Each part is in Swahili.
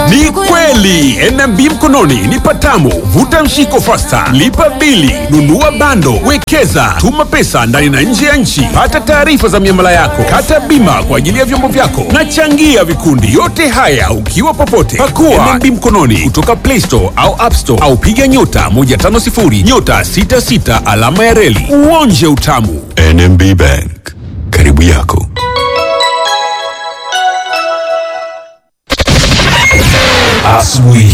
Ni kweli NMB mkononi ni patamu. Vuta mshiko fasta, lipa bili, nunua bando, wekeza, tuma pesa ndani na nje ya nchi, pata taarifa za miamala yako, kata bima kwa ajili ya vyombo vyako na changia vikundi. Yote haya ukiwa popote. Pakua NMB mkononi kutoka Play Store au App Store au piga nyota 150 nyota 66 alama ya reli uonje utamu. NMB Bank, karibu yako. Asubuhi.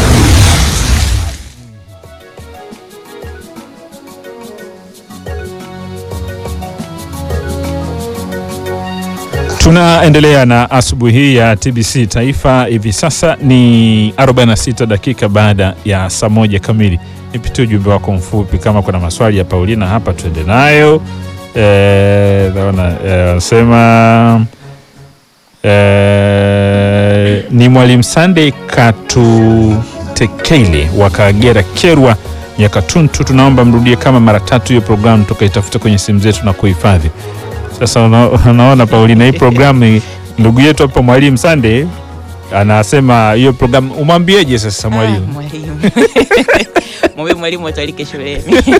Tunaendelea na asubuhi hii ya TBC Taifa. Hivi sasa ni 46 dakika baada ya saa moja kamili. Nipitie ujumbe wako mfupi, kama kuna maswali ya Paulina hapa tuende nayo. Eh, naona eh, wanasema eh, ni Mwalimu Sunday Katutekele wa Kagera Kerwa Nyakatuntu, tunaomba mrudie kama mara tatu hiyo programu tukaitafuta kwenye simu zetu na kuhifadhi. Sasa una- unaona Paulina, hii programu ndugu yetu hapa Mwalimu Sunday anasema hiyo programu umwambieje sasa Ah, mwalimu? mwalimu mwambie mwalimu atalike shuleni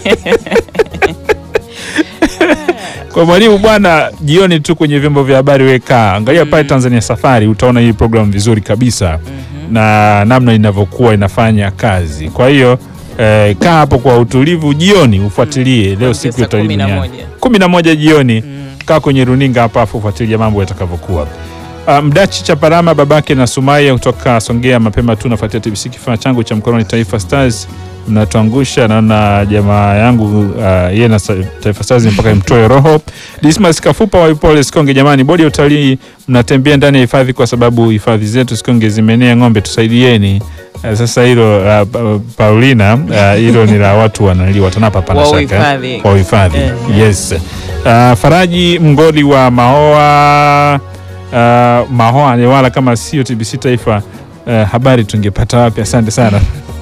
Kwa mwalimu bwana, jioni tu kwenye vyombo vya habari weka angalia pale Tanzania Safari, utaona hii programu vizuri kabisa na namna inavyokuwa inafanya kazi. Kwa hiyo eh, kaa hapo kwa utulivu jioni ufuatilie leo Kuanzia siku ya saa utalii kumi na duniani moja. kumi na moja jioni kaa kwenye runinga hapa afu ufuatilia mambo yatakavyokuwa. Uh, Mdachi Chaparama babake na Sumaya kutoka Songea mapema tu nafuatia TBC kifaa changu cha mkononi Taifa Stars mnatuangusha. Naona jamaa yangu uh, yeye na sa- Taifa Stars mpaka imtoe roho. Dismas Kafupa wa Ipole Sikonge, jamani, bodi ya utalii mnatembea ndani ya hifadhi kwa sababu hifadhi zetu Sikonge zimenea ng'ombe, tusaidieni. Uh, sasa hilo uh, Pa- Paulina uh, hilo ni la watu wanali watanapa pana Wa shaka uhifadhi. wa uhifadhi Eh. yes. Uh, Faraji Mgoli wa Mahoa uh, Mahoa ni wala kama sio TBC Taifa uh, habari tungepata wapi? Asante sana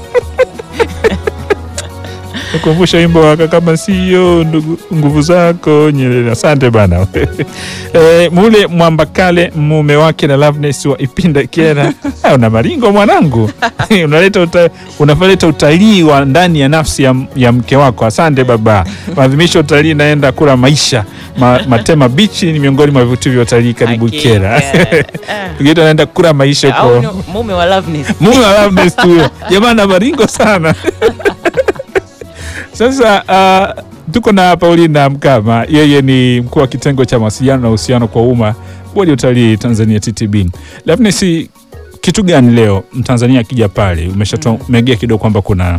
kukumbusha wimbo waka kama sio ndugu nguvu zako Nyerere. Asante bana. e, mule Mwambakale mume wake na Loveness wa Ipinda Kera. Ah, una maringo mwanangu unaleta uta, unaleta utalii wa ndani ya nafsi ya, ya mke wako. Asante baba. Maadhimisho ya utalii naenda kula maisha Ma, Matema Bichi ni miongoni mwa vivutio vya utalii karibu Hakika. Kera. Ah. Tukiita anaenda kula maisha au kwa ni mume wa Loveness. mume wa Loveness tu huyo. Jamaa na maringo sana. Sasa uh, tuko na Paulina Mkama, yeye ni mkuu wa kitengo cha mawasiliano na uhusiano kwa umma bodi ya utalii Tanzania TTB. Loveness, kitu gani leo mtanzania akija pale, umeshatumegea kidogo kwamba kuna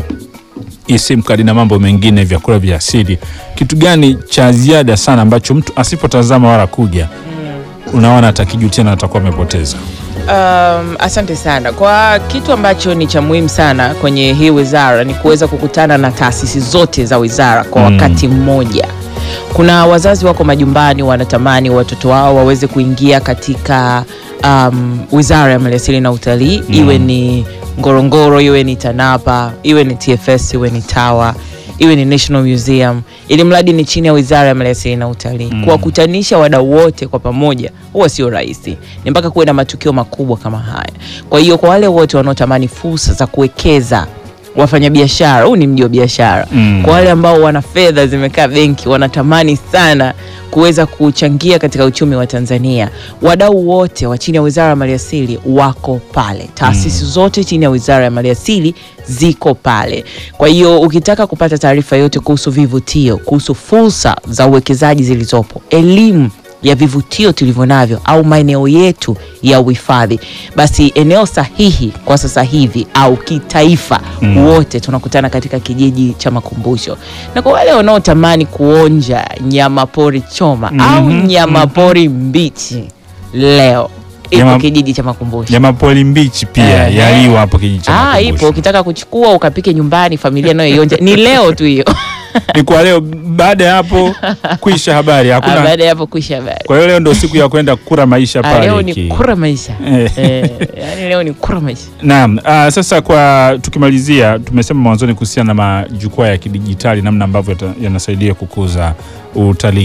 eSIM kadi na mambo mengine, vyakula vya asili, kitu gani cha ziada sana ambacho mtu asipotazama wala kuja unaona atakijutia na atakuwa amepoteza? Um, asante sana kwa kitu ambacho ni cha muhimu sana kwenye hii wizara ni kuweza kukutana na taasisi zote za wizara kwa Mm. wakati mmoja. Kuna wazazi wako majumbani wanatamani watoto wao waweze kuingia katika um, wizara ya maliasili na utalii Mm. iwe ni Ngorongoro, iwe ni TANAPA, iwe ni TFS, iwe ni TAWA, iwe ni National Museum, ili mradi ni chini ya wizara ya maliasili na utalii. Mm. Kuwakutanisha wadau wote kwa pamoja huwa sio rahisi, ni mpaka kuwe na matukio makubwa kama haya. Kwa hiyo kwa wale wote wanaotamani fursa za kuwekeza wafanyabiashara, huu ni mji wa biashara Mm. kwa wale ambao wana fedha zimekaa benki, wanatamani sana kuweza kuchangia katika uchumi wa Tanzania. Wadau wote wa chini ya Wizara ya Maliasili wako pale, taasisi zote chini ya Wizara ya Maliasili ziko pale. Kwa hiyo ukitaka kupata taarifa yote kuhusu vivutio, kuhusu fursa za uwekezaji zilizopo, elimu ya vivutio tulivyo navyo au maeneo yetu ya uhifadhi, basi eneo sahihi kwa sasa hivi au kitaifa Mm. wote tunakutana katika kijiji cha Makumbusho. Na kwa wale wanaotamani kuonja nyama pori choma au Mhm, nyama pori mbichi, leo ipo Nyama- kijiji cha Makumbusho. Nyama poli mbichi pia Ehe. yaliwa hapo kijiji cha Ah, Makumbusho. ipo ukitaka kuchukua ukapike nyumbani, familia nayo ionja. Ni leo tu hiyo. Ni kwa leo, baada ya hapo kuisha habari Ah, hakuna. Baada ya hapo kuisha habari. Kwa hiyo leo ndio siku ya kwenda kura maisha Ah, pale. leo ni ki- kura maisha. Eh. Eh, yani leo ni kura maisha. Naam, ah, sasa kwa tukimalizia, tumesema mwanzoni kuhusiana na majukwaa ya kidijitali, namna ambavyo yata- yanasaidia kukuza utalii.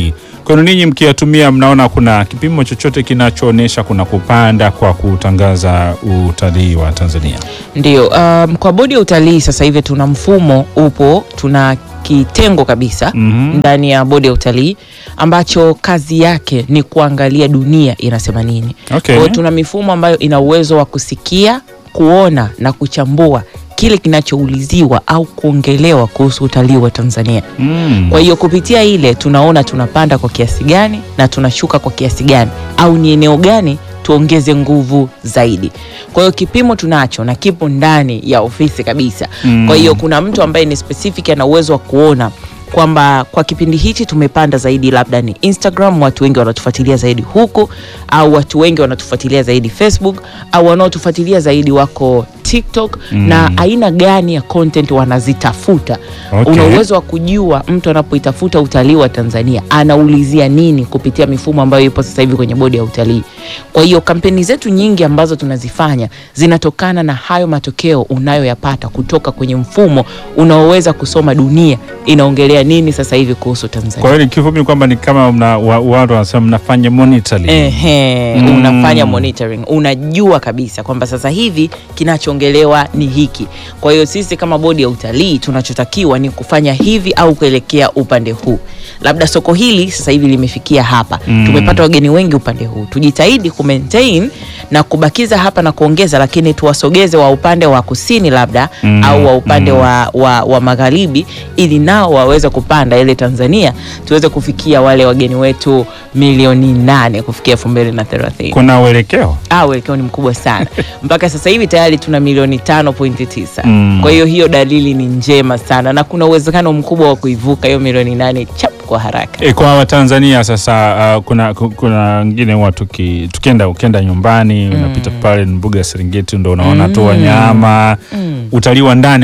kwenu ninyi mkiyatumia, mnaona kuna kipimo chochote kinachoonyesha kuna kupanda kwa kutangaza utalii wa Tanzania? Ndio, um, kwa bodi ya utalii sasa hivi tuna mfumo upo, tuna kitengo kabisa Mhm. ndani ya bodi ya utalii ambacho kazi yake ni kuangalia dunia inasema nini. Okay. Kwa hiyo tuna mifumo ambayo ina uwezo wa kusikia, kuona na kuchambua kile kinachouliziwa au kuongelewa kuhusu utalii wa Tanzania. Mm. Kwa hiyo kupitia ile tunaona tunapanda kwa kiasi gani na tunashuka kwa kiasi gani, au ni eneo gani tuongeze nguvu zaidi. Kwa hiyo kipimo tunacho na kipo ndani ya ofisi kabisa. Mm. Kwa hiyo kuna mtu ambaye ni specific ana uwezo wa kuona kwamba kwa kipindi hichi tumepanda zaidi, labda ni Instagram, watu wengi wanatufuatilia zaidi huku, au watu wengi wanatufuatilia zaidi Facebook, au wanaotufuatilia zaidi wako TikTok Mm. na aina gani ya content wanazitafuta. Okay. Una uwezo wa kujua mtu anapoitafuta utalii wa Tanzania anaulizia nini kupitia mifumo ambayo ipo sasa hivi kwenye bodi ya utalii. Kwa hiyo kampeni zetu nyingi ambazo tunazifanya zinatokana na hayo matokeo unayoyapata kutoka kwenye mfumo unaoweza kusoma dunia inaongelea nini sasa hivi kuhusu Tanzania. Kwa hiyo ni kifupi ni kwamba ni kama mna, wa, watu wanasema mnafanya monitoring. Ehe, Mm. unafanya monitoring, unajua kabisa kwamba sasa hivi kinachoongelewa ni hiki. Kwa hiyo sisi kama bodi ya utalii tunachotakiwa ni kufanya hivi au kuelekea upande huu. Labda soko hili sasa hivi limefikia hapa, Mm. tumepata wageni wengi upande huu, tujitahidi ku maintain na kubakiza hapa na kuongeza, lakini tuwasogeze wa upande wa kusini labda Mm. au wa upande Mm. wa, wa, wa magharibi, ili nao waweze kupanda ile Tanzania tuweze kufikia wale wageni wetu milioni nane kufikia elfu mbili na thelathini. Kuna uelekeo Ah, uelekeo ni mkubwa sana mpaka sasa hivi tayari tuna milioni tano pointi tisa. Mm. Kwa hiyo hiyo dalili ni njema sana na kuna uwezekano mkubwa wa kuivuka hiyo milioni nane chap kwa haraka. E, kwa Watanzania sasa uh, kuna ku- kuna wengine huwa tuki, tukienda ukienda nyumbani unapita pale mbuga ya Serengeti ndo unaona tu wanyama utalii wa ndani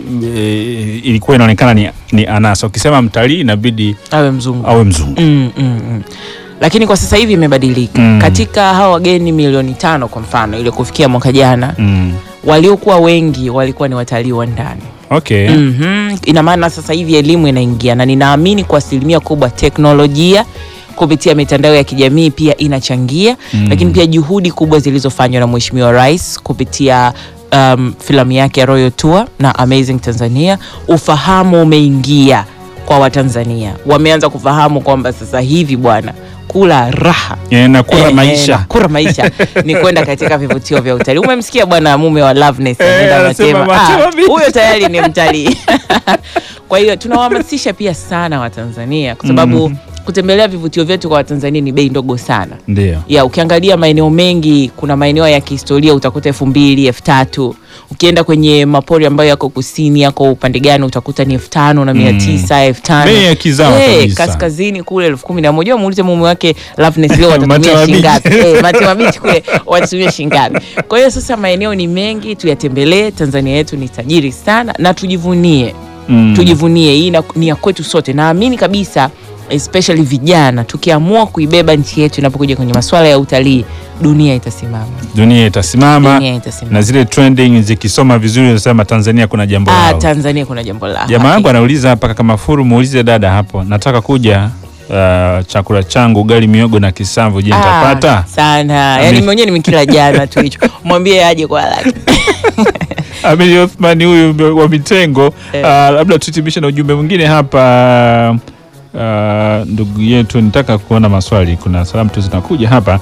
e, ilikuwa inaonekana ni, ni anasa. Ukisema mtalii inabidi Awe mzungu. awe mzungu. Mm, mm, mm. Lakini kwa sasa hivi imebadilika. Mm. Katika hawa wageni milioni tano kwa mfano ile kufikia mwaka jana Mm. waliokuwa wengi walikuwa ni watalii wa ndani. Okay. Mhm. Ina maana sasa hivi elimu inaingia na ninaamini kwa asilimia kubwa teknolojia kupitia mitandao ya kijamii pia inachangia Mm. lakini pia juhudi kubwa zilizofanywa na Mheshimiwa Rais kupitia um, filamu yake ya Royal Tour na Amazing Tanzania, ufahamu umeingia kwa Watanzania, wameanza kufahamu kwamba sasa hivi bwana kula raha E, na kura Eh, eh, maisha na kura maisha ni kwenda katika vivutio vya utalii. Umemsikia bwana mume wa Loveness Eh, ameenda anasema Matema. Matema Ah, Beach. huyo tayari ni mtalii. Kwa hiyo tunawahamasisha pia sana Watanzania kwa sababu kutembelea vivutio vyetu kwa Watanzania ni bei ndogo sana. ndio. Ya ukiangalia maeneo mengi, kuna maeneo ya kihistoria utakuta elfu mbili elfu tatu Ukienda kwenye mapori ambayo yako kusini, yako upande gani, utakuta ni elfu tano na mia tisa elfu tano Bei ya kizawa Eh, kabisa. kaskazini kule elfu kumi na moja muulize mume wake Loveness leo Matema watatumia shilingi ngapi? Beach. Eh, Matema Beach kule watatumia shilingi ngapi? Kwa hiyo sasa maeneo ni mengi, tuyatembelee. Tanzania yetu ni tajiri sana na tujivunie Mm. tujivunie hii na- ni ya kwetu sote. Naamini kabisa especially vijana, tukiamua kuibeba nchi yetu inapokuja kwenye masuala ya utalii, dunia itasimama, Dunia itasimama dunia itasimama. na zile trending zikisoma vizuri unasema Tanzania kuna jambo Ah, lao. Tanzania kuna jambo la Jamaa yangu hakika. anauliza hapa kaka Mafuru, muulize dada hapo, nataka kuja uh, chakula changu ugali miogo na kisamvu, je, nitapata? Ah, sana Ami- yani mwenyewe nimekila jana tu hicho, mwambie aje kwa haraka. Amiri Othman huyu wa Mitengo. Eh. Uh, labda tuhitimishe na ujumbe mwingine hapa. Uh, ndugu yetu, nitaka kuona maswali, kuna salamu tu zinakuja hapa.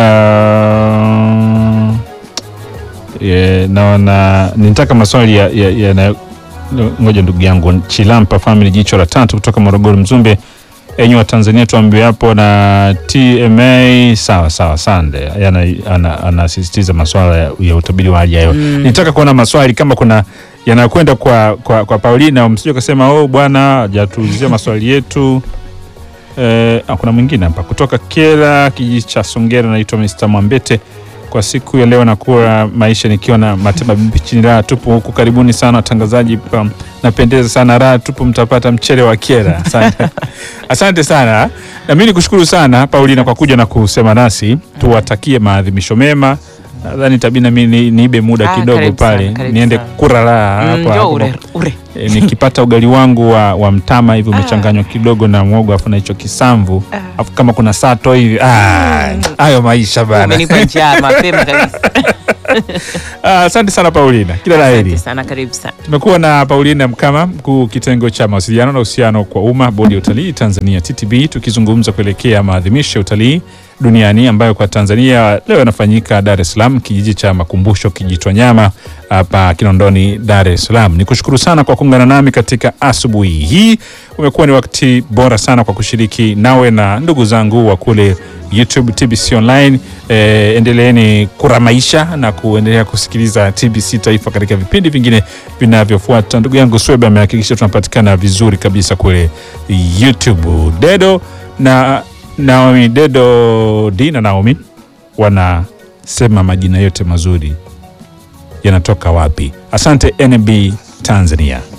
Uh, yeah, naona nitaka maswali ya, ya, ya na, ngoja ndugu yangu Chilampa family jicho la tatu kutoka Morogoro Mzumbe enyi wa Tanzania tuambiwe hapo na TMA sawa sawa sande Yana- ana- anasisitiza masuala ya, ya utabiri wa hali ya hewa nitaka kuona maswali kama kuna yanakwenda kwa, kwa, kwa Paulina msije kasema oh bwana hajatuulizia maswali yetu eh, ah, kuna mwingine hapa kutoka Kela kijiji cha Songera naitwa Mr. Mwambete kwa siku ya leo nakuwa maisha nikiwa na Matema Bibi chini raha tupu huku. Karibuni sana watangazaji, pa- napendeza sana raha tupu, mtapata mchele wa Kera. Asante, asante sana. Na mimi nikushukuru sana Paulina kwa kuja na kusema nasi, tuwatakie maadhimisho mema. Nadhani tabii na mimi ni- niibe muda Ah, kidogo karibu sana, pale karibu niende sana. kura raha Mm, hapo njoo hapo. ure, ure. e, nikipata ugali wangu wa, wa mtama hivi umechanganywa kidogo na mwogo afu na hicho kisamvu afu kama kuna sato hivi ah, hayo maisha bana. Umenipa njaa mapema kabisa. Ah, Asante sana Paulina, kila la heri. Asante sana, karibu sana. Tumekuwa na Paulina Mkama, mkuu kitengo cha mawasiliano na uhusiano kwa umma, bodi ya utalii Tanzania TTB, tukizungumza kuelekea maadhimisho ya utalii duniani ambayo kwa Tanzania leo yanafanyika Dar es Salaam, kijiji cha makumbusho Kijitonyama hapa Kinondoni, Dar es Salaam. Ni kushukuru sana kwa kuungana nami katika asubuhi hii. Umekuwa ni wakati bora sana kwa kushiriki nawe na ndugu zangu wa kule YouTube TBC Online. Eh, endeleeni kuramaisha na kuendelea kusikiliza TBC Taifa katika vipindi vingine vinavyofuata. Ndugu yangu Swebe amehakikisha tunapatikana vizuri kabisa kule YouTube. Dedo na Naomi, Dedo D na Naomi wanasema majina yote mazuri yanatoka wapi? Asante NB Tanzania.